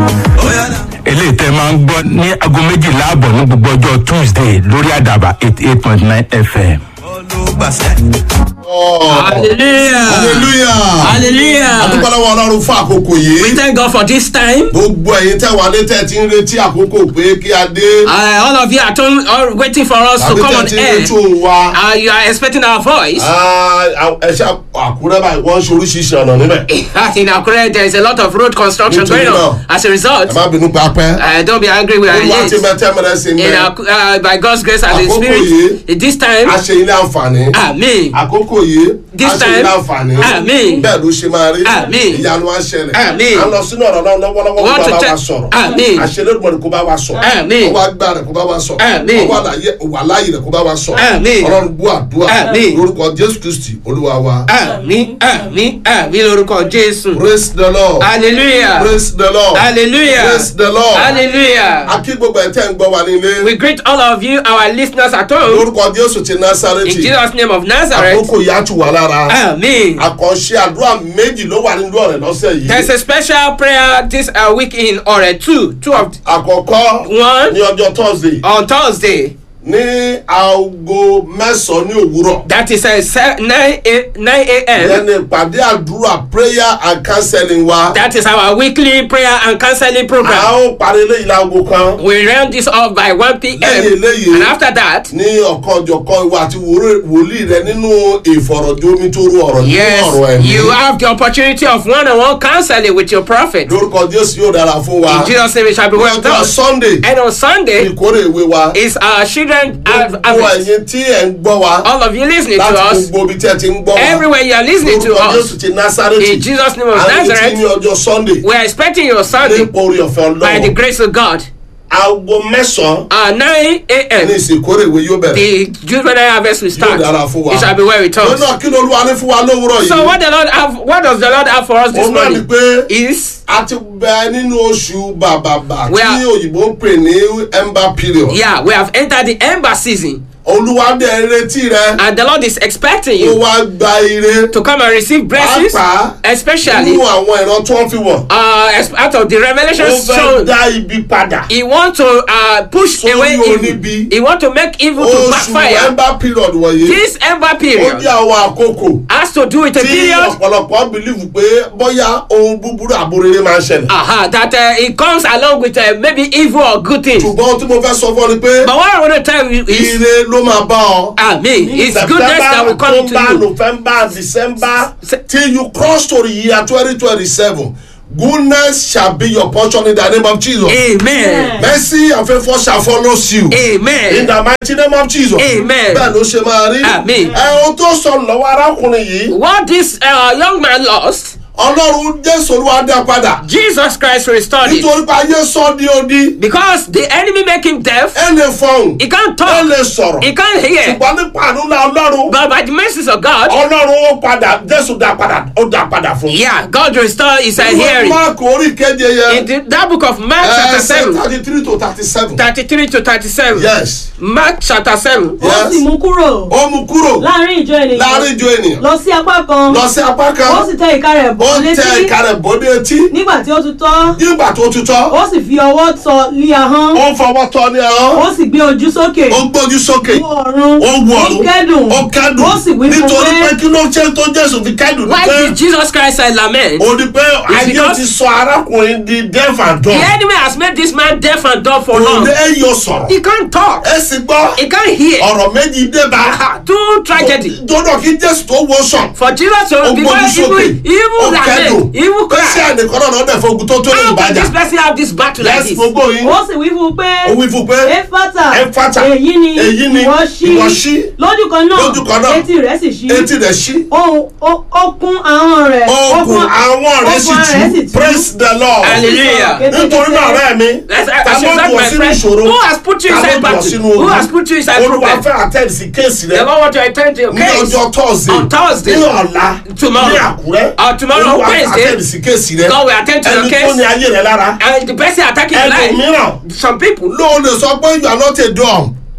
eléyìí tẹ́ máa ń gbọ́ ní aago méjìlá àbọ̀ ní gbogbo ọjọ́ tuesday lórí àdàbà eighty eight point nine fm. Hallelujah. hallelujah Hallelujah. adúpọ̀lọ́wọ́ ọlọ́run fún àkókò We yìí thank God for this time. gbogbo ẹ̀yin tẹ́ wà ní tẹ́ ti ń retí àkókò pé kí a dé Uh, all of you are turn, all waiting for us to tàbí come tẹ́ on ti ń air. retí òun wa Uh, you are expecting our voice. ẹ ṣe àkúrẹ́ báyìí wọ́n ń ṣe oríṣiríṣi ọ̀nà níbẹ̀ in Akure, there is a lot of road construction Nítorí going on. náà. As a result, ẹ má bínú pé a pẹ́ uh, don't be angry with our olúwa ti late. mẹ́tẹ́ mẹ́rẹ́ sí In mẹ́ Aku- uh, by God's grace and His Àkókò Spirit, yìí. this time, a ṣe ilé àǹfààní Amen. àkókò yìí This a ṣe time. ilé àǹfààní Amen. bẹ́ẹ̀ ló ṣe máa rí Amen. ìyanu á ṣẹlẹ̀ Amen. à ń lọ sínú ọ̀rọ̀ náà lọ́wọ́lọ́wọ́ Want kó to bá wa tell- sọ̀rọ̀ Amen. àṣẹlẹ́dùmọ̀ni kó bá wa sọ̀rọ̀ Amen. ọwọ́ agbára rẹ̀ kó bá wa sọ̀rọ̀ Amen. ọwọ́ àlàyé wà láàyè rẹ̀ kó bá wa sọ̀rọ̀ Amen. ọlọ́run bú àdúrà Amen. lórúkọ jésù kristi olúwa wa Àmì àmì àmì lórúkọ Jésù. praise the lord Hallelujah. praise the lord Hallelujah. praise the lord Hallelujah. akí gbogbo ẹ̀ tẹ́ ń gbọ́ wa nílé We greet all of you, our listeners at home, lórúkọ jésù ti in násàrẹ́tì Jesus' name of Nazareth. àkókò yìí á tù wá lára Amen. àkànṣe àdúrà méjì ló wà nínú ọ̀rẹ́ lọ́sẹ̀ There's yìí a special prayer this uh, week in Ore 2, two of àkọ́kọ́ One. ní ọjọ́ thursday on Thursday. ní aago mẹ́sàn-án ní òwúrọ̀ That is uh, se- 9 a- 9 a.m. ẹni ìpàdé àdúrà prayer and counseling wa That is our weekly prayer and counseling a program. ó parí eléyìí láago kan We round this off by 1 p.m. Lẹ́yìn eléyìí. And after that, ní ọ̀kan ọ̀jọ̀kan ìwà àti wòrè- wòlíì rẹ nínú ìfọ̀rọ̀jomi tó rú ọ̀rọ̀ nínú ọ̀rọ̀ yes, ẹ̀mí you have the opportunity of one-on-one counseling with your prophet. lórúkọ jésù yóò dára fún wa In Jesus' name, it shall be well ọjọ́ done. sunday And on Sunday ìkórè ìwé wa is our children have gbogbo harvest. ẹ̀yin tí ẹ̀ ń gbọ́ wa All of you listening to láti us, gbogbo ibi tí ẹ ti ń gbọ́ wa everywhere you are listening to lórúkọ us, jésù ti násàrẹ́tì in Jesus' name of àrètí ní Nazareth, ọjọ́ sunday we are expecting your Sunday nípa orí ọ̀fẹ́ by the ọlọ́run grace of God. aago mẹ́sàn-án Uh, 9 ní a.m. ìsìnkórè ìwé yóò bẹ̀rẹ̀ The juvenile harvest will yóò start. dára fún wa It shall be well with us. lọ́nà kí ló olúwa ní fún wa lówùrọ̀ So yìí what the Lord have, what does the Lord have for us this òun náà ni morning? pé Is a ti bẹ nínú oṣù bàbàbà We tí are- òyìnbó ń pè ní ember period yeah, we have entered the ember season, olúwa dẹ̀ ń retí rẹ and the Lord is expecting ó you wá gba ire to come and receive blessings, pàápàá especially nínú àwọn ìran tó ń fi wọ̀n uh, as out of the ó revelation fẹ́ shown. dá ibi padà He want to uh, push Sórí away oníbi. evil. He want to make evil to oṣù backfire. ember period wọ̀nyí This ember ó period jẹ́ àwọn àkókò has to do with a tí period ọ̀pọ̀lọpọ̀ believe pé bóyá ohun búburú àbúrere máa ń ṣẹlẹ̀ uh-huh, that uh, it comes along with uh, maybe evil or good things. ṣùgbọ́n tí mo fẹ́ sọ fún ọ ni pé But what I want to tell you is, ire ló máa bá ọ. ah, me, it's goodness that will come to October, you. November, December, Se- till you cross to the year 2027. Goodness shall be your portion in the name of Jesus. Amen. Mercy and favour shall follow you. In Amen. the mighty name of Jesus. Amen. Bẹ́ẹ̀ ló ṣe máa rí. Amen. Ẹ ohun tó sọnù lọ́wọ́ arákùnrin yìí. What this uh, young man lost, Ọlọ́run Jésù Olúwa dá padà. Jesus Christ restored it. Nítorí pé ayé sọ di odi. Because the enemy make him deaf, Ẹ lè fọhùn. he can't Ẹ talk, lè sọ̀rọ̀. he can't hear. Ṣùgbọ́n nípa àdúrà Ọlọ́run. But by the mercies of God, Ọlọ́run ó padà Jésù dá padà ó dá padà fún. yeah, God restored his uh, Ìwé hearing. Máàkù orí keje yẹn. In the, that book of Mark chapter ẹsẹ̀ 7, thirty three to thirty seven. 33 to 37. yes Mark chapter 7. ó sì mú kúrò ó mú kúrò láàrin ìjọ ènìyàn láàrin ìjọ ènìyàn lọ sí apá kan lọ sí apá ó kan sì tẹ ìka rẹ̀ ó bọ́ tẹ létí ìka rẹ̀ bọ́dé etí nígbà tí ó tún tọ́ nígbà tó tutọ́ ó sì fi ọwọ́ tọ́ lé ahọ́n ó fọwọ́ tọ́ ní ẹran ó sì gbé ojú sókè ó gbójú sókè wo ọ̀run ó wù ọ̀run ó kẹ́dùn ó kẹ́dùn ó sì wí fún nítorí pé pé kí ló ṣe tó jésù fi kẹ́dùn ní Why pé did Jesus Christ uh, lament? ó ní pé ayé because- ti sọ arákùnrin di deaf and The dumb enemy has made this man deaf and dumb for kò long. lè yọ sọ̀rọ̀ He can't talk. ẹ sì gbọ́ He can't hear. ọ̀rọ̀ méjì dé bá Ah, Two tragedy. dọ́dọ̀ kí jésù tó wo sàn For Jesus to ó be gbójú sókè evil, evil ó kẹ́dùn lament, evil pé sí cry. ẹnìkan náà lọ́dẹ̀ fún ogun tó tó lè How can bàjá this person have this battle like yẹ́sì this? gbogbo yìí ó sì wí fún un pé ó wí fún pé éfátà Éfátà, èyí ni èyí ni ìwọ ṣí ìwọ ṣí lójú kan náà lójú kan náà, etí rẹ̀ sì ṣí etí rẹ̀ ṣí ohun ó- ó kún ahọ́n rẹ̀ ó oògùn kún- àwọn rẹ̀ sì ó kún ara rẹ̀ tú praise the lord Hallelujah. nítorí náà ọ̀rẹ́ mi Let's ta as you ló said, jù ọ́ my sínú friend, ìṣòro who has put you ta ló inside jù ọ́ battle? sínú Who ogun has put you inside olúwa problem? fẹ́ attend sí kéèsì The rẹ Lord want to attend to your ní case. ọjọ́ thursday On Thursday. ní ọ̀la Tomorrow. ní àkúrẹ́ Uh, tomorrow, olúwa fẹ́ Wednesday. attend sí kéèsì rẹ God will attend to your ẹni tó case. ní ayé rẹ lára And the person attacking your life, ẹlòmíràn some people, ló lè sọ pé you are not a dumb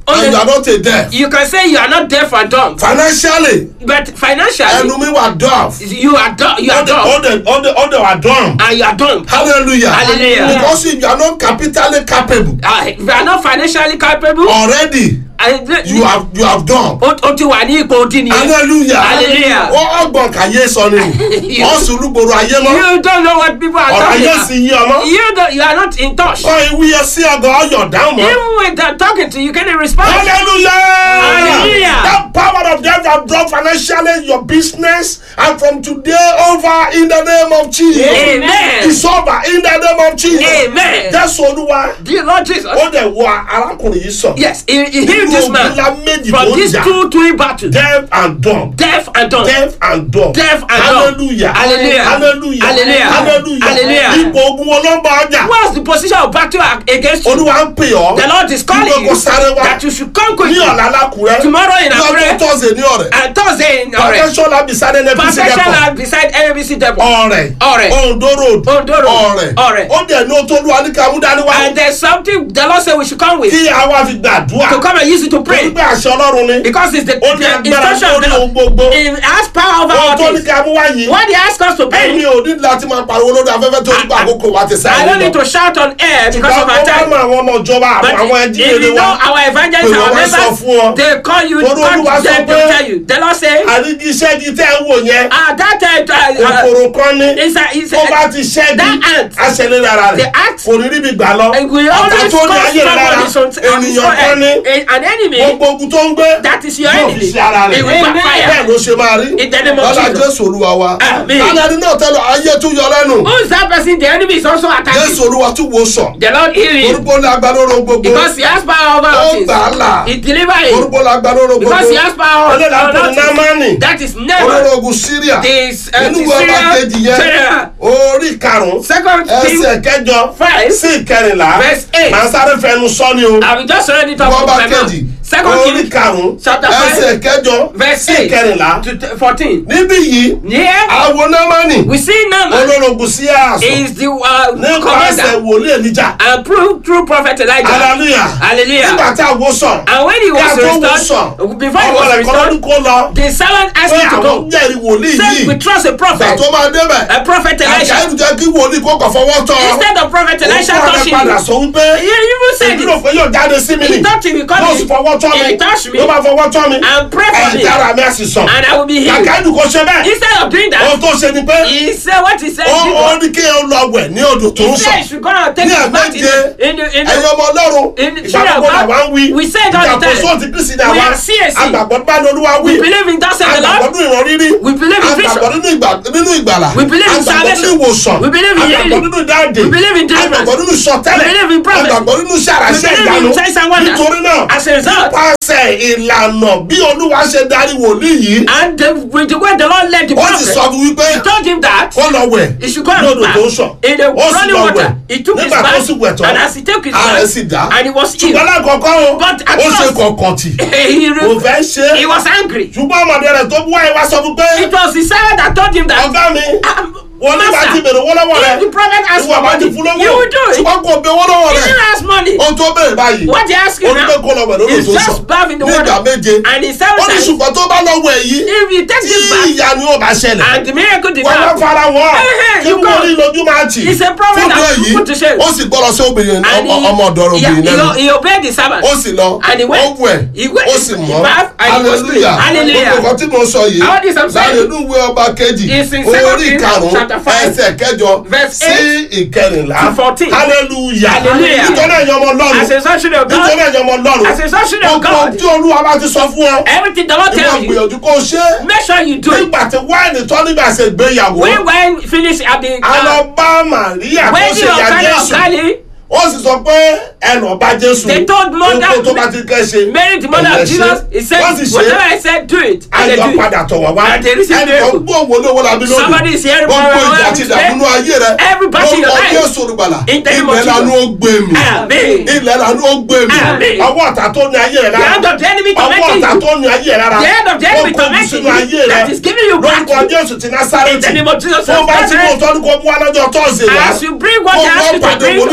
Oh, and the- you are not a deaf You can say you are not deaf and dumb, financially but financially ẹnu mi wà deaf you are dumb. You ó are dẹ̀ ó dumb, dẹ̀ ó dẹ̀ ó dẹ̀ wà dumb and you are dumb. hallelujah Hallelujah. because if you are not capitally capable Uh, if you are not financially capable, already and you have you have done o o ti wà ní ipò odi nìyẹn. hallelujah Hallelujah. ó ọgbọ̀n kàyé sọ ni ó sì rúgbòrò ayé mọ́ You don't know what people are ọ̀rọ̀ talking ayé about. sì yí ọmọ You don't, you are not in touch. kọ́ ìwú yẹ sí ọgọ́ ọyọ̀ dáhùn mọ́ Even with them talking to you, you can't respond. hallelujah Hallelujah. that power of death have brought financially your business and from today over in the name of jesus Amen. it's over in the name of jesus Amen. jésù olúwa Dear Lord Jesus. ó dẹ̀ wọ arákùnrin yìí sàn Yes, he, he healed Irú this ogun man ńlá méjì tó from ń these jà. two twin battles. deaf and dumb Deaf and dumb. deaf and dumb Deaf and dumb. hallelujah Hallelujah. hallelujah Hallelujah. hallelujah Hallelujah. ipò ogun wọn ló ń bá ọjà What's the position of battle ag- against you? olúwa ń pè ọ́ The Lord is calling Kí you gbogbo sáré wá. that you should come ní quickly. ọ̀la lákùrẹ́ Tomorrow in ní ọjọ́ Akure tọ́sẹ̀ ní ọ̀rẹ́ and Thursday in Ore. perfection lab beside nnpc Perfection depot Lab beside NBC Depot. ọ̀rẹ́ Ọ̀rẹ́. ondo road Ondo Road. ọ̀rẹ́ Ọ̀rẹ́. ó dẹ̀ ní o tó lu alikàmú dání wá And there's something the Lord said we should come with kí àwa fi gbàdúrà to come and use it to torí pray. pé àṣẹ ọlọ́run ni Because it's the, ó ní the agbára instruction of lórí ohun the gbogbo Lord. It has power over ohun all tó ní things. ká mú wá yìí What he asked us to ẹni pray, ò ní láti máa pariwo lórí afẹ́fẹ́ tó nípa àkókò wa ti I sáyé don't need lọ to shout on air because of ṣùgbọ́n our ó bá time. mọ àwọn ọmọ ìjọba But àwọn if ẹjíire you know wa our evangelists, Pé our wọ́n sọ fún ọ. members, they call you, Torí call Olúwa sọ them, they pé- will tell you. The Lord say, àrídí iṣẹ́ di tẹ́ ẹ wò yẹn ah, that uh, uh, kòkòrò kan ní it's a, it's tó bá a, ti ṣẹ́gi that ant. aṣẹlẹ̀ rárá rẹ̀ The ant. kò ní ríbi gbà lọ and we ọ̀tá always tó ní call ayé rẹ̀ rárá somebody on his ènìyàn kan own ní head. an enemy gbogbo ogun tó ń gbé that is your yóò fi enemy. sí ara rẹ̀ It will backfire. bẹ́ẹ̀ ló ṣe máa rí In the name of lọ́la Jesus. jésù olúwa wa Àmín. lálẹ́ náà tẹ́lẹ̀ ayé tún yọ lẹ́nu Who is that person? The enemy is also attacking. jésù olúwa tún wo sàn The Lord heal him orúkọ ní agbálóró gbogbo because he has power over ó all things. gbà á là He deliver him orúkọ ní agbálóró gbogbo because he has power over ẹlẹ́dàá pè all ní things. námánì That is never olóró ogun síríà this uh, nínú the ìwé ọba kejì Syrian yẹn general. orí karùn-ún Second King ẹsẹ̀ kẹjọ five sí ìkẹrìnlá verse eight. màá sáré fẹnu sọ ni o I will just read it off ìwé of ọba my mouth. kejì Second orí King karùn-ún chapter five ẹsẹ̀ kẹjọ verse sí eight ìkẹrìnlá to t- fourteen. níbí yìí Here àwọn námánì we see Naaman olóró ogun sí àṣọ is the uh, nípasẹ̀ commander wòlíì èlíjà and true true prophet Elijah. hallelujah Hallelujah. nígbà tí àwọn sàn And when he kí a was tó wò sàn restored, before he ọmọ was rẹ̀ kọ́ lọ́dún restored, kó lọ the servant asked pé him to àwọn go. jẹ́rìí wòlíì Said yìí we trust a ìgbà prophet, tó máa débẹ̀ a prophet Elisha. àjẹ́ ìjẹ́ kí wòlíì kó kàn fọwọ́ tọ́ Instead of prophet Elisha òun kọ́ touching rẹ̀ padà him, sọ wípé he even said èmi rò it. pé yóò jáde sí mi He ni thought he would come yóò sì in fọwọ́ tọ́ mi and touch me ló bá fọwọ́ tọ́ mi and pray for me, ẹ̀jẹ̀ ara mi á sì sàn and I will be healed. kàkà ẹ̀dùn kò ṣe bẹ́ẹ̀ Instead of doing ohun that, tó ṣe ni pé he said what he said. ó he ó did. ní kí ẹ lọ wẹ̀ ní odò tó ń He said sàn he should go and take ní his bath in àgbẹ̀jẹ the, in the, in ẹ̀yin the ọmọ ọlọ́run in the- ìgbàgbọ́ Shira, làwa ń wí we say it all the time. ìgbàgbọ́ ti kristi ní We àwa are CAC. àgbàgbọ́ bá ní olúwa wí we believe in that said the àgbàgbọ́ Lord. nínú ìran rírí We believe in àgbàgbọ́ vision. nínú ìgbà nínú ìgbàlà We believe in àgbàgbọ́ nínú salvation. ìwòsàn We believe in àgbàgbọ́ healing. nínú ìdáǹdè We believe in deliverance. àgbàgbọ́ nínú ìsọtẹ́lẹ̀ We believe in prophet. àgbàgbọ́ nínú sàràṣẹ́ We believe in ìyanu signs and wonders. nítorí náà As a result, nípasẹ̀ ìlànà bí olúwa ṣe darí wòlíì yìí and the, with the way the Lord led the ó sì prophet, sọ fún wípé he told him that kó lọ wẹ̀ he should go ní and odò tó ń bath sàn in the ó sì running lọ water. wẹ̀ He took his nígbà tó bath, sì wẹ̀ tán and as he took his ara ẹ̀ bath, sì dá and he was ṣùgbọ́n healed. lákọ̀ọ́kọ́ o But at ó ṣe first- kọ̀ọ̀kan tì he, kò re- fẹ́ ṣe he was angry. ṣùgbọ́n ọmọdé rẹ̀ tó bú wáyé wá sọ fún pé It was the servant that told him that. ọ̀gá mi Um, wọn ní bá ti Master, bèrè owó lọ́wọ́ rẹ̀ if the prophet asks ìwọ for bá ti money, fún lówó you will do it. ṣùgbọ́n kò bẹ owó lọ́wọ́ He rẹ̀ didn't ask money. ohun tó bèrè báyìí What he asked you onígbé now kó lọ wẹ̀ lórí is òtún just bath in the ní ìgbà water. méje And he said ó ní that ṣùgbọ́n tó bá lọ́wọ́ ẹ̀ yìí if you take tí this bath ìyanu ò bá ṣẹlẹ̀ and the miracle did wọ́n wá not fara wọ́n Hey, hey, kí you wọ́n go. rí lójú máa tì It's a prophet fún that bẹ́ẹ̀ yìí put to shame. ó sì gbọ́dọ̀ sí obìnrin and ọmọ- ọmọ ọ̀dọ́ he, obìnrin lẹ́nu he, he obeyed the servant. ó sì lọ And he ó went. wẹ̀ He went. ó sì He mọ́ bathed and he was clean. hallelujah Hallelujah. gbogbo nǹkan tí mo sọ yìí All this I'm saying láti inú ìwé ọba kejì is in Second orí Kings karùn-ún chapter five, ẹsẹ̀ kẹjọ verse sí ìkẹrìnlá to fourteen. hallelujah Hallelujah. nítorí ẹ̀yin ọmọ ọlọ́run As a son of nítorí God, ẹ̀yin ọmọ ọlọ́run as a son of gbogbo God, tí olúwa bá ti sọ fún ọ everything the Lord ìwọ tells you, gbìyànjú kó o ṣe é make sure you do it. nígbà tí wáìnì tó nígbà ṣe gbéyàwó When when finish at the a lọ uh, bá màríà tó when ṣe the ìyá Okada of jésù Galilee ó sì sọ pé ẹnà ọba jésù They told mother- ohun tó bá ti kẹ́ ṣe Mary the mother ẹ̀yẹ of Jesus, he said, wọ́n sì ṣe whatever I said, do it. And they ayọ̀ do it. padà tọ̀ wá wá And they receive ẹnì kan miracle. gbọ́ òwò olówó labi lónìí Somebody is hearing gbogbo from ìjà our ti Lord dàbínú ayé rẹ Every battle in your lórúkọ life. jésù olùgbàlà In the name of ilẹ̀ lanu ó gbé mi Amen. ilẹ̀ lanu ó gbé mi Amen. ọwọ́ ọ̀tá tó ní ayé rẹ The hand of the enemy ọwọ́ tormenting ọ̀tá you. tó ní ayé rẹ rárá The hand of the enemy ó kó tormenting sínú ayé you. rẹ That is giving you lórúkọ back. jésù ti In the násárẹ́tì name of Jesus tó bá of ti mú Nazareth. ọtọ́ ní kó mú wá lọ́jọ́ tọ́sídẹ̀ẹ́ wá As you bring what kó you gbọ́ ask me to pàdé bring wòlíì on nínú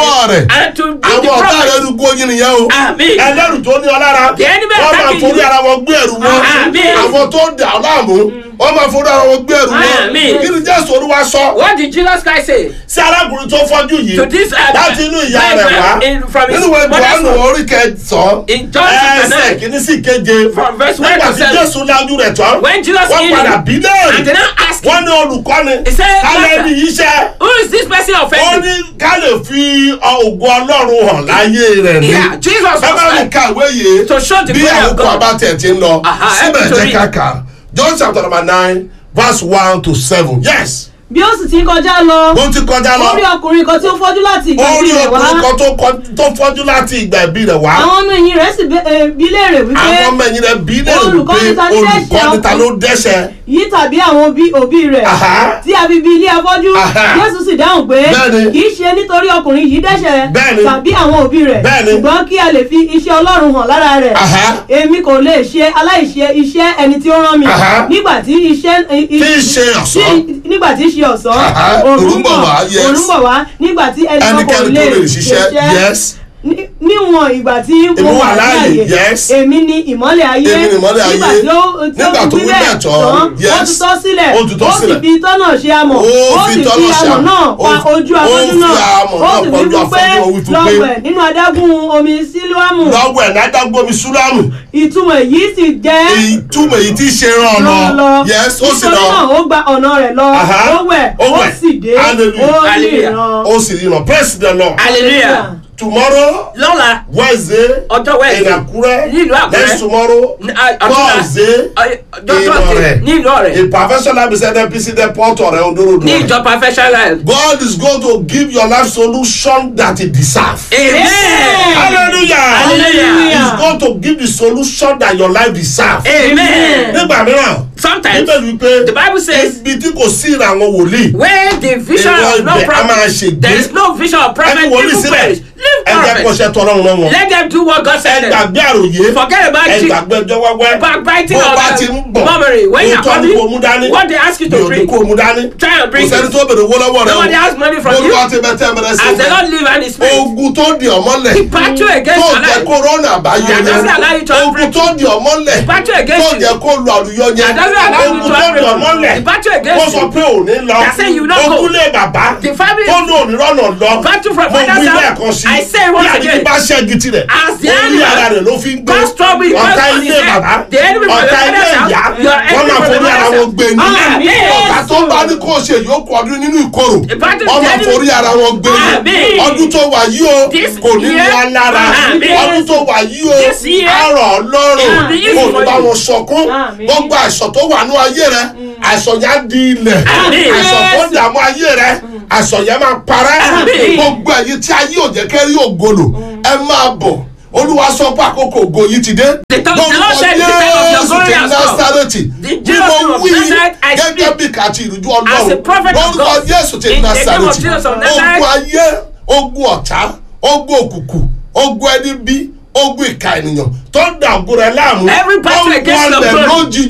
ọwọ́ rẹ̀ and to be the àwọn ọ̀tá rẹ̀ prophet. rúgbó yín nìyẹn o Àmín. ẹlẹ́rù tó ní ọ lára The enemy wọ́n máa attacking forí you. ara wọn gbé ẹrù wọn Àmín. àwọn tó dà ọ́ láàmú wọ́n máa forí ara wọn gbé ẹrù wọn Àmín. kí ni jésù olúwa sọ What did Jesus Christ say? sí arákùnrin tó fọ́jú yìí To this, uh, láti inú ìyá blind rẹ̀ wá man in- from his nínú ìwé mother's johannu womb. orí kẹsàn-án In John chapter ẹsẹ̀ nine. kìíní sí keje From verse one nígbà to tí seven. jésù lájú rẹ̀ tán When Jesus wọ́n healed padà him, bí léèrè and they now ask wọ́n him, ní olùkọ́ni He said, kálẹ̀ "Master." ní iṣẹ́ Who is this person ó offending? ní ká lè fi ògùn ọlọ́run hàn láyé rẹ̀ ní. Yeah, Jesus was ẹ bá mi like, kàwé yìí To show the bí glory of àwòkọ́ God. abátẹ̀ ti ń lọ Aha, síbẹ̀ help me to jẹ́ read. kàkà John chapter number nine verse one to seven yes bí ó sì ti ń kọjá lọ ó ti kọjá ó rí lọ ọkùnrin kan tí ó fọ́jú láti ìgbà ó ìbí rí rẹ̀ wá ọkùnrin kan tó kọ- tó fọ́jú láti ìgbà ìbí rẹ̀ wá àwọn ọmọ ẹ̀yìn rẹ̀ sì bẹ- eh, bi léèrè wípé àwọn ọmọ ẹ̀yìn rẹ̀ bí lè rò Olùkọ́ni pé ta ló dẹ́ṣẹ̀ olùkọ́ni ta ló dẹ́ṣẹ̀ yìí tàbí àwọn òbí òbí rẹ̀ Aha. tí a fi bí ilé afọ́jú Aha. jésù sì dáhùn pé Bẹ́ẹ̀ni. kì í ṣe nítorí ọkùnrin yìí dẹ́ṣẹ̀ Bẹ́ẹ̀ni. tàbí àwọn òbí rẹ̀ Bẹ́ẹ̀ni. ṣùgbọ́n kí a lè fi iṣẹ́ ọlọ́run hàn lára rẹ̀ Aha. èmi kò lè ṣe aláìṣe iṣẹ́ ẹni tí ó rán mi Aha. nígbà tí iṣẹ́ tí í ṣe ọ̀sán tí- nígbà tí í ṣe ọ̀sán Aha. Òòrùn bọ̀ wá, yes. òòrùn bọ̀ wá nígbà tí ẹnì kan kò ẹnikẹ́ni lè tó lè ṣiṣẹ́ yes Ní- níwọ̀n ìgbà tí Èmi mo wà wà láàyè, láàyè yes. èmi ni ìmọ́lẹ̀ ayé Èmi ni ìmọ́lẹ̀ nígbà ayé. tí ó tí ó Nígbà tó wí wí bẹ́ẹ̀ bẹ́ẹ̀ tán, ó yes. tutọ́ sílẹ̀ Ó tutọ́ ó sì sílẹ̀. fi tọ́nà ṣe amọ̀ Ó ó fi sì fi tọ́nà ṣe amọ̀ amọ̀. náà Ó pa fi- ojú ó afọ́jú fi náà amọ̀ ó náà sì pa wí ojú fún pé afọ́jú, ó wí fún pé- lọ́wẹ̀ nínú adágún omi sílùámù lọ́wọ́ ẹ̀ ládágbómi súlámù ìtumọ̀ èyí sì jẹ́ ìtumọ̀ èyí tí í ṣe rán ọ lọ yes ó sì nítorí lọ náà ó gba ọ̀nà rẹ̀ lọ Aha. ó wẹ̀ Ó ó wẹ̀. sì dé Hallelujah. ó lè Hallelujah. ràn ó sì rí lọ praise the lord Hallelujah. tomorrow Lọ́la wednesday ọjọ́ Wednesday in Àkúrẹ́ ní ìlú Àkúrẹ́. next tomorrow Ní- à- ọ̀túnla. thursday Ọjọ́ in Thursday Ọ̀rẹ́ ní ìlú ọ̀rẹ́ a professional business NPC depot ọ̀rẹ́ ondorodo ní ìjọ professional. God is going to give your life solution that it deserve. Amen. hallelujah Hallelujah. he is going to give the solution that your life deserve. Amen. nígbà mìíràn Sometimes bíbélì wípé the Bible says ibi tí kò sí ìràwọn wòlíì where the vision Èrò of no ibẹ̀ a máa prophet ṣègbé. there is no vision of prophet ẹni wòlíì people sílẹ̀ perish leave ẹ jẹ́ kó prophet ṣe tọrọ ọ̀run wọn. let them do what God ẹ said them gbàgbé àròyé forget about ẹ it gbàgbé ẹjọ́ wẹ́wẹ́ backbiting bó or bá ti ń bọ̀ murmuring when you are òótọ́ ni kò mú coming dání what they ask you to gbìyànjú bring kò mú dání try and kò bring sẹ́ni it tó bèrè owó lọ́wọ́ rẹ nobody has money from you olúwa ti bẹ tẹ́ mẹrẹ sí as the i Lord live and his spirit ogun tó di ọmọlẹ̀ battle against tó your jẹ́ life kó rọ́nà àbáyọ That doesn't allow you yẹn to have ogun tó di ọmọlẹ̀ battle tó against you jẹ́ kó lu àlùyọ yẹn That doesn't allow you ogun to tó have di breakthrough. ọmọlẹ̀ The battle ó against sọ you pé ò ní lọ That say you not go. ogun lé bàbá The family- tó ní òní rọ́nà lọ Battle from mo father's wí house. lẹ́ẹ̀kan sí I say once bí àdìgbì again. bá ṣẹ́gi tirẹ̀ As the orí animal ara rẹ̀ ló fi ń gbé God's trouble is ọ̀tá on his ilé head. bàbá The enemy from the ọ̀tá ilé father's ìyá house. Your wọ́n enemy máa from the forí ara mother's wọn gbé ní Amen. ọ̀tá tó bá ní kó o ṣe yòókù ọdún nínú ìkorò battle wọ́n the máa enemy- forí ara wọn gbé ní Amen. ọdún tó wà yìí o This kò ní ní year- wá lára Amen. ọdún tó wà yìí o This year- àrọ̀ ọlọ́run It will be easy kò ní for bá you. wọn sọkún Amen. gbogbo àìsàn tó wà ní ayé rẹ àìsàn yẹn á di ilẹ̀ Amen. àìsàn tó dààmú ayé rẹ àìsàn yẹn máa parẹ́ Amen. gbogbo ẹ̀yin tí ayé ò jẹ́ kẹ́rí ògolo ẹ máa bọ̀ olúwa sọ pé àkókò ògo yìí ti dé The tongue- the Lord said, "The time of your glory ti has come." násàrẹ́tì The bí Jesus mo of wí Nazareth, I gẹ́gẹ́ speak bí kàtí ìrújú as a ọlọ́run prophet of lórúkọ God. jésù ti In the name of násàrẹ́tì Jesus of Nazareth. ogun ayé ogun ọ̀tá ogun òkùnkùn ogun ẹni bí ogun ìka ènìyàn tó ń da ògo rẹ láàmú Every battle against your wọlé glory. lójijì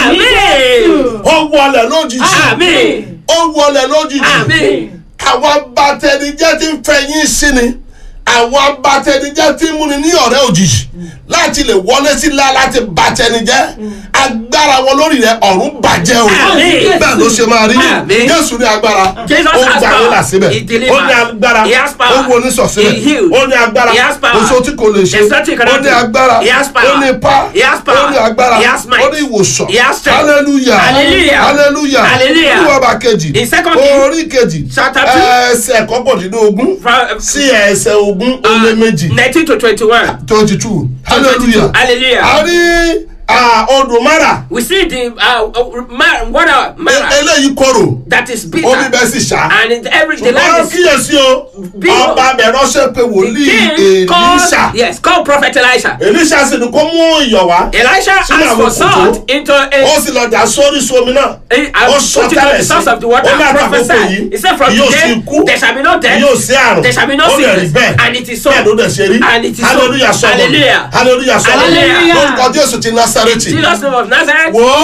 Amen. ó wọlé lójijì Amen. ó wọlé lójijì Amen. àwọn abatẹnijẹ́ ti ń fẹ̀yìn sí ni àwọn abatẹnijẹ́ ti ń múni ní ọ̀rẹ́ òjijì láti lè wọlé sílá láti batẹnijẹ́ agbára wọn lórí rẹ ọ̀run bàjẹ́ o Àmín. bẹ́ẹ̀ ló ṣe máa rí Àmín. jésù ní agbára Jesus ó has gbà power. yín là síbẹ̀ He delivered. ó ní agbára He has power. ó wo oníṣọ̀ síbẹ̀ He healed. ó ní agbára He has power. oṣù tí kò lè ṣe There's nothing he ó cannot ní do. agbára He has power. ó ní ipá He has power. ó ní agbára He has might. ó ní ìwòsàn He has strength. hallelujah Hallelujah. hallelujah Hallelujah. olúwa bá kejì In second King, orí kejì chapter two, ẹsẹ̀ kọkàndínlógún From sí ẹsẹ̀ ogún ó lé méjì nineteen to twenty-one. twenty two hallelujah Hallelujah. a rí ah, odò mara We see the uh, uh, ma- water mara E- eléyìí korò that is bitter. omi bẹ́ẹ̀ sì ṣá And in every the ṣùgbọ́n land is kíyèsí o Bí- ọba bẹ̀ ránṣẹ́ pé wòlíì king called èlíṣà yes called prophet Elisha. èlíṣà sì ní kó mú iyọ̀ wá Elisha Sínú asked àwọn for kòtò. salt into ó a sì lọ dà sórí sómi náà He- ó I sọ put it on tẹ́lẹ̀ the sí source of the water ó ní and àtàkókò prophesied. yìí He said from yóò sì today kú there shall be no death. yóò sí àrùn There shall be no ó lè rí sickness. bẹ́ẹ̀ And it is so. bẹ́ẹ̀ ló dẹ̀ ṣe rí And it is so. hallelujah sọ̀rọ̀ Hallelujah. hallelujah sọ̀rọ̀ Hallelujah. lórúkọ jésù ti násàrẹ́tì Jesus name of Nazareth. wò ó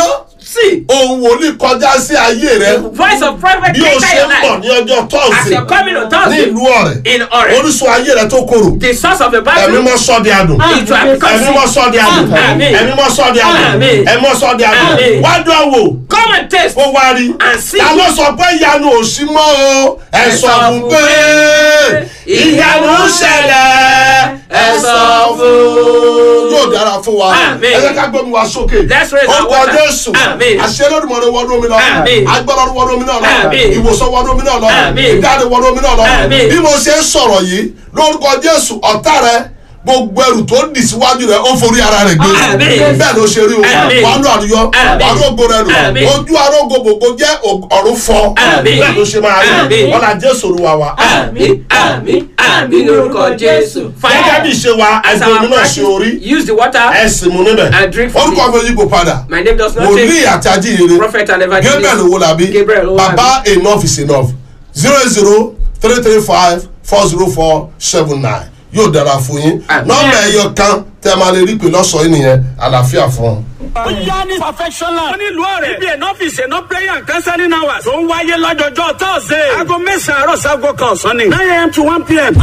See, ohun wòlíì kọjá sí ayé rẹ the voice of prophet bí o enter ṣe your ń bọ̀ life. ní ọjọ́ As tọ́sí you're coming on ní Thursday ìlú ọ̀rẹ́ in Ore, orísun ayé rẹ tó korò the source of the ẹ̀mí battle, mọ́ sọ́ di àdùn it will have become ẹ̀mí mọ́ sick. sọ́ di àdùn Amen. ẹ̀mí mọ́ sọ́ di àdùn Amen. ẹ̀mí mọ́ sọ́ di àdùn Amen. wá dán wò Come and taste kó wá rí and see. ta ló sọ pé ìyanu ò sí mọ́ o ẹ sọ fún pé ìyanu ń ṣẹlẹ̀ ẹ sọ fún. yóò dára fún wa Amen. ẹ jẹ́ ká gbé mi wá sókè Let's raise our orúkọ water. jésù Amen. àṣẹlódùmọ̀rẹ́ wọnú omi lọ Amen. agbára wọnú omi náà lọ Amen. ìwòsàn wọnú omi náà lọ Amen. ìdáde wọnú omi náà lọ Amen. bí mo ṣe ń sọ̀rọ̀ yìí lórúkọ jésù ọ̀tá rẹ gbogbo ẹrù tó dì síwájú rẹ ó forí ara rẹ gbé Amen. bẹ́ẹ̀ ló ṣe rí o Amen. wàá lọ àdúyọ Amen. wàá lọ ògo rẹ lò Amen. ojú arógo gbogbo jẹ́ ọ̀run fọ Amen. bẹ́ẹ̀ ló ṣe máa rí Amen. ọ̀là jésù olúwa wa Àmín, àmín, àmín lórúkọ Jésù. gẹ́gẹ́ bí ìṣe wa As ẹgbẹ́ our omi náà ṣe orí practice, use the water. ẹ̀sìn mu níbẹ̀ And drink from orúkọ it. mi yípo padà My name does not wòlíì change. àti ajíhìnrere Prophet and evangelist. gabriel owolabi Gabriel Owolabi. baba enough is enough zero zero three three five four zero four seven nine yóò dára fún yín Amen. nọ́mbà ẹyọ kan tẹ́ máa lè rí pé lọ́sọ̀ọ́ yìí nìyẹn àlàáfíà fún ọ. ó yá ní perfectionland. ó ní ìlú ọ̀rẹ́. ibi ẹ̀nà ọ́fíìsì ẹ̀nà prayer and counseling hours. tó ń wáyé lọ́jọ́jọ́ thursday. aago mẹ́sàn-án àárọ̀ sago kan ọ̀sán ni. nine am to one pm.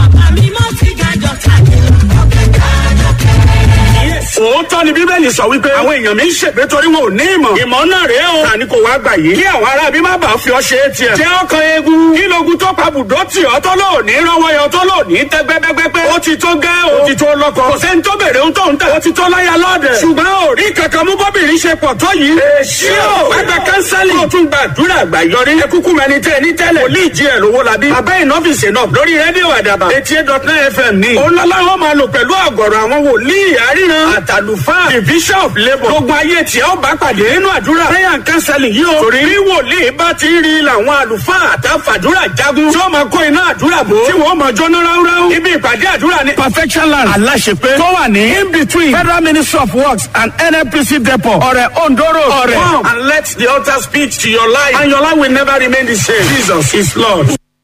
òótọ́ ni bíbélì sọ wípé àwọn èèyàn mi ń ṣègbè torí wọn ò ní ìmọ̀. ìmọ̀ náà rèé o. tani kò wá gbà yìí. kí àwọn ará bí má bàa fi ọ ṣe é tiẹ̀. jẹ́ ọkàn eegun. kí logun tó pa bùdó tì ọ́ tó lò ní rọwọ́ yọ tó lò ní tẹ́ gbẹ́gbẹ́gbẹ́. ó ti tó gẹ́ o. ó ti tó lọ́kọ. kò sẹ́ni tó bèrè ohun tó ń tà. ó ti tó láyà lọ́ọ̀dẹ̀. ṣùgbọ́n ò rí kankan mú bọ́bìnrin ṣe pọ̀ tó yìí. èsì o. wá gba kánsálì. kó o tún gbàdúrà àgbà yọrí. ẹ kúkú mẹni tẹ ní tẹ́lẹ̀. wòlíì jí ẹ̀ lówó labí. abẹ́ ìnọ́fíìsì náà lórí rédíò àdàbà. eighty eight dot nine fm ní. òun lọ́láwọ́ máa lò pẹ̀lú àgọ̀rọ̀ àwọn wòlíì àríran. àtàlùfáà the bishop labour. gbogbo ayé tí ó bá pàdé nínú àdúrà. prayer and counseling yìí o. torí bí wòlíì bá ti rí làwọn àlùfáà àtàfàdúrà jagun. tí ó máa kó iná àdúrà bò. tí wọ́n máa jóná ráúráú. ibi ìpàdé àdúrà ní perfection land. aláṣepé tó wà ní in between federal ministry of works and nnpc depot. ọ̀rẹ́ ondoro ọ̀rẹ́. come and let the altar speak to your life and your life will never remain the same. jesus is lord.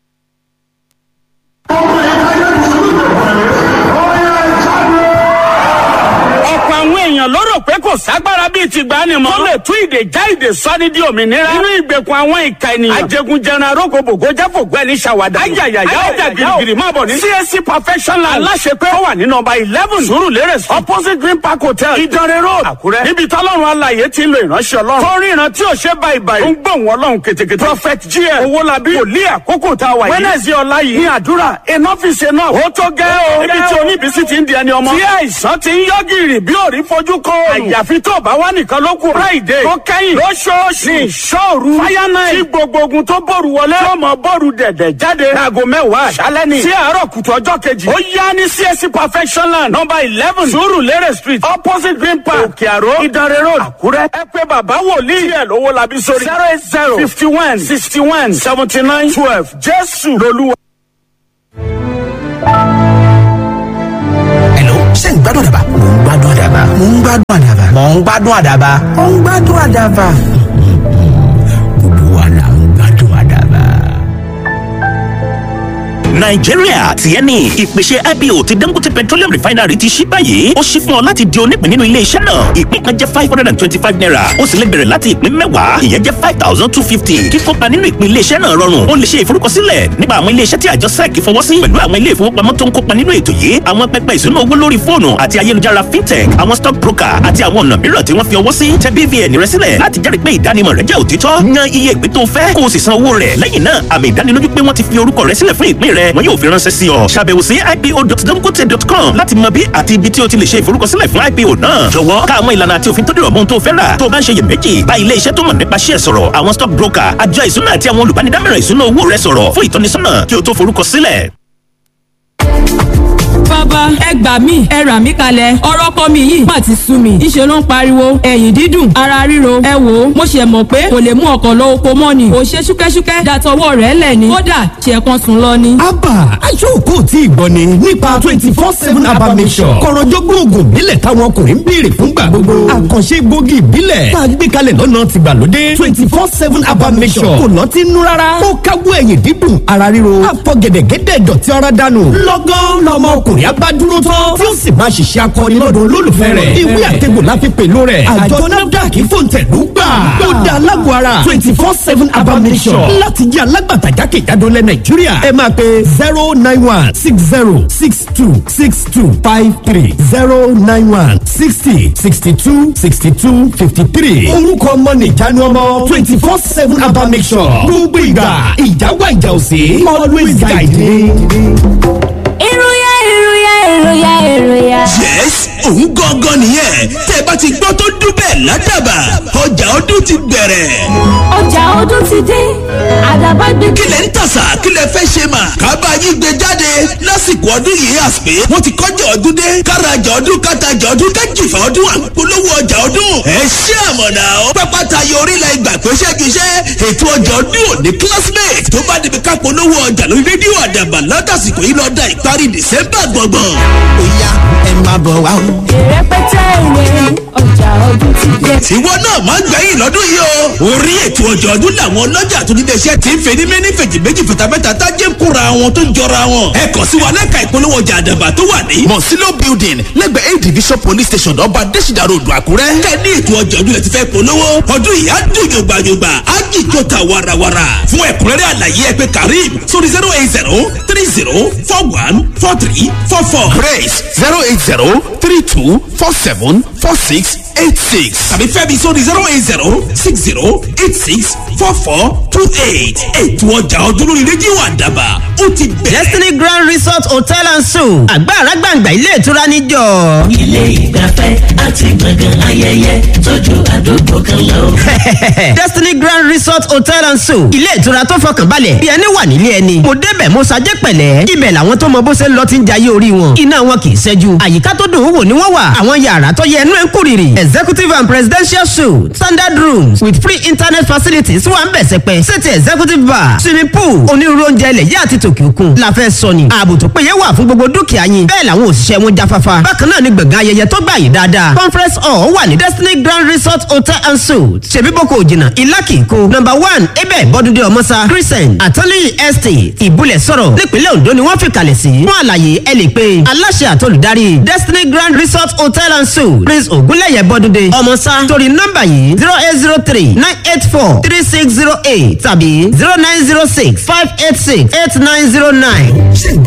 ọ̀pọ̀ àwọn èèyàn ló rò pé kò ságbára bíi ti gbà ni mọ́. tó lè tú ìdè já ìdè sọ́ni di òmìnira. nínú ìgbèkùn àwọn ìka ènìyàn. ajẹgunjẹran arógbòbògò jáfògbọ́ ẹni ṣàwádà. ayayaya ọjà girigiri máa bọ̀ ní. csc perfection land. aláṣepẹ́ ó wà ní nọmba eleven surulere street opposite green park hotel ìdánrẹ́ road àkúrẹ́. níbi tọ́lọ́run alàyè ti ń lo ìránṣẹ́ ọlọ́run. tó rí ìran tí ò ṣe báyìí báyìí. ó ń gbóhùn ọlọ́run ketekete. prophet gm owólabí wòlíì àkókò tá a wà yìí. wednesday ọ̀la yìí ní àdúrà enough is enough. ó tó gẹ́ o. níbi tí oníbísí ti ń di ẹni ọmọ. tí àìsàn ti ń yọ gìrì bí òrí fojú kọ. àyàfi tó bá wà nìkan ló kù. friday tó kẹ́yìn lóṣooṣù ní ìṣòru. fire night tí gbogbo ogun tó bòrù wọlé. tó mọ bòrù dẹ̀dẹ̀ jáde. aago mẹ́wàá àṣálẹ́ ni. sí àárọ̀ kùtù ọjọ́ kejì. ó yá ní csc perfection land number eleven surulere street opposite green park òkè àró ìdánrẹ́ road àkúrẹ́. ẹ pé bàbá wòlíì ẹ̀ lówó labi sórí. zero eight zero fifty one sixty one seventy nine twelve jésù lolúwa. Hello, ṣé ń gbádùn àdàbà? Mò ń gbádùn àdàbà. Mò ń gbádùn àdàbà. Mò ń gbádùn àdàbà. Mò ń gbádùn àdàbà. Gbogbo wa là ń gbádùn àdàbà. nàìjíríà tiẹ̀ ni ìpèsè ipo ti dangote petroleum refinery ti ṣí báyìí ó ṣí fún ọ láti di onípìn nínú ilé iṣẹ́ náà ìpín kan jẹ́ five hundred and twenty-five naira ó sì lè bẹ̀rẹ̀ láti ìpín mẹ́wàá ìyẹn jẹ́ five thousand two fifty kíkópa nínú ìpín ilé iṣẹ́ náà rọrùn ó lè ṣe ìforúkọsílẹ̀ nípa àwọn ilé iṣẹ́ tí àjọ sec fọwọ́ sí pẹ̀lú àwọn ilé ìfowópamọ́ tó ń kópa nínú ètò yìí àwọn pẹpẹ ìṣúná owó lórí fóònù àti ayélujára fintech àwọn stock broker àti àwọn ọ̀nà mìíràn tí wọ́n fi ọwọ́ sí tẹ bvn rẹ sílẹ̀ láti jẹ́rìí pé ìdánimọ̀ rẹ jẹ́ òtítọ́ yan iye ìpín tó fẹ́ kó o sì san owó rẹ̀ lẹ́yìn náà àmì ìdánilójú pé wọ́n ti fi orúkọ rẹ sílẹ̀ fún ìpín rẹ wọn yóò fi ránṣẹ́ sí ọ ṣàbẹ̀wò sí ipo.dangote.com láti mọ bí àti ibi tí o ti lè ṣe ìforúkọsílẹ̀ fún ipo náà jọ̀wọ́ ká àwọn ìlànà àti òfin tó dìrọ̀ mọ́ ohun tó fẹ́ rà tó o bá ń ṣe iyèméjì bá ilé iṣẹ́ tó mọ̀ nípa ṣíẹ̀ sọ̀rọ̀ àwọn stock broker àjọ ìṣúná àti àwọn olùbánidámọ̀ràn ìṣúná owó rẹ sọ̀rọ̀ fún ìtọ́nisọ́nà kí o tó forúkọsílẹ̀. bàbá ẹ gbà mí ẹ rà mí kalẹ̀ ọ̀rọ̀ kọ́ mi yìí má ti sú mi ìṣe ló ń pariwo ẹ̀yìn dídùn ara ríro ẹ wò ó mo ṣe mọ̀ pé kò lè mú ọkọ̀ lọ oko mọ́ ni kò ṣe ṣúkẹ́ṣúkẹ́ dàtọwọ́ rẹ̀ lẹ̀ ni kódà ṣe kan sùn lọ ni. Abba aṣọ́kò tí ìgbọ́ ni nípa twenty four seven Abba Mission. Kọ̀rọ̀jọ́gbọ́n oògùn ìbílẹ̀ táwọn ọkùnrin ń béèrè fúngbà gbogbo. Àkànṣe gbòógì ìbílẹ̀ tá a gbé kalẹ̀ lọ́nà tìgbàlódé twenty four seven Abba Mission. Kò lọ́ọ́ ti nú rárá. Ó káwọ́ ẹ̀yìn dídùn ara ríro. Àfọ̀gẹ̀dẹ̀gẹ̀dẹ̀ dọ̀tí ara dànù. Lọ́gán lọmọ ọkùnrin abá bá dúró tán tí ó sì máa ṣiṣẹ́ akọni lọ́dọ̀ olólùfẹ́ rẹ̀ ìwé àtẹ̀gbò la fi pẹ̀lú rẹ̀ àjọ nafdac fòǹtẹ̀lú gbà ó da alágbó ara twenty four seven abamisọ̀ láti jẹ́ alágbàtà jákèjádò lẹ̀ nàìjíríà ẹ máa pe zero nine one six zero six two six two five three zero nine one sixty sixty two sixty two fifty three orúkọ ọmọ nìjánu ọmọ twenty four seven abamisọ̀ gbogbo ìgbà ìjáwá ìjà òsè always guide me. ìròyà ìròyà ìròyà ìròyà. yes òun gangan nìyẹn tẹ bá ti gbọ́ tó dún bẹ́ẹ̀ ládàbà ọjà ọdún ti bẹ̀rẹ̀. ọjà ọdún ti dé àdàbà gbé. kí lẹ ń tàṣà kí lẹ fẹ́ ṣe mà kábà yín gbé jáde lásìkò ọdún yìí àsìpé wọ́n ti kọjá ọdún dé kárajà ọdún kátajà ọdún kájìfà ọdún àpolówó ọjà ọdún ẹ ṣé àmọ̀nà ó pápá tayọ orílẹ̀ ìgbà pé ṣẹ́giṣẹ́ ètò ọjà ọdún òní classmate tó bá débi ká polówó ọjà lórí rédíò àdàbà látàsìkò yìí lọ́dà ìparí dìsẹ́mbà gbọ̀ngbọ̀n. ó yá ẹ máa bọ̀ wá o ìrẹpẹtẹ ìwé ọjà ọdún ti dé. tiwọ náà máa ń gbẹ̀yìn lọ́dún yìí o. orí ètò ọjọ́ ọdún làwọn ọlọ́jà tó nílé iṣẹ́ ti ń fẹ́ ní mẹ́ni fèjì méjì fìtàfẹ́ta tájé ń kóra wọn tó ń jọra wọn. ẹ kàn sí wa lẹ́ka ìpolówó ọjà àdàbà tó wà ní. mọ̀sílò building lẹ́gbẹ̀ẹ́ a division police station ọba adésìdá road àkúrẹ́. kẹ́ ní ètò ọjọ́ ọdún lẹ ti fẹ́ polówó. ọdún yìí á dùn yògbàyògbà á jìjọ ta warawara. fún ẹ̀kúnrẹ́rẹ́ àlàyé ẹ pé karim sórí zero eight zero three zero four one four three four four. grace zero eight zero three two four seven four six eight six tàbí fẹ́mi sórí zero eight zero six zero eight six four four two eight ètò ọjà ọdún lórí rédíò àdàbà ó ti bẹ̀rẹ̀. destiny grand resort hotel and suites àgbàrá gbàǹgbà ilé ìtura níjọ. ilé ìgbafẹ́ àti gbọ̀ngàn ayẹyẹ tójú àdúgbò kan lọ. destiny grand resort hotel and suites ilé ìtura tó fọkàn balẹ̀ bí ẹni wà nílé ẹni. mo débẹ̀ mo ṣajẹ́ pẹ̀lẹ́ ibẹ̀ làwọn tó mọ bó ṣe ń lọ ti ń jayé orí wọn. iná wọn kì í ṣẹ́jú àyíká tó dùn ún wò ni wọ́n wà àwọn yàrá tó yẹ ẹnu ẹ̀ ń kúrìrì executive and presidential suite standard rooms with free internet facilities wà ń bẹ̀ sẹ́pẹ́ sẹ́tì executive bar swimming pool onírúurú oúnjẹ ilẹ̀ yá àti tòkè òkun la fẹ́ sọ ni ààbò tó péye wà fún gbogbo dúkìá yín bẹ́ẹ̀ làwọn òṣìṣẹ́ wọn jáfáfá bákan náà ni gbọ̀ngàn ayẹyẹ tó gbà yín dáadáa conference hall wà ní destiny grand resort hotel and suites ṣèbí boko òjìnà ìlàkì kó number one ebe bọ́dúndé ọmọsá crescent atọ́lẹ́yìn estate ìbúlẹ̀ sọ̀rọ̀ nípínlẹ̀ ondo ni wọ́n fi kalẹ̀ sí fún àlàyé ẹ lè pe aláṣẹ àtolùdarí destiny grand resort hotel and suites prince ògúnlẹ̀yẹ bọ́dúndé ọmọsá torí nọ́mbà yìí zero eight zero three nine eight four three six zero eight tàbí zero nine zero six five eight six eight nine zero nine.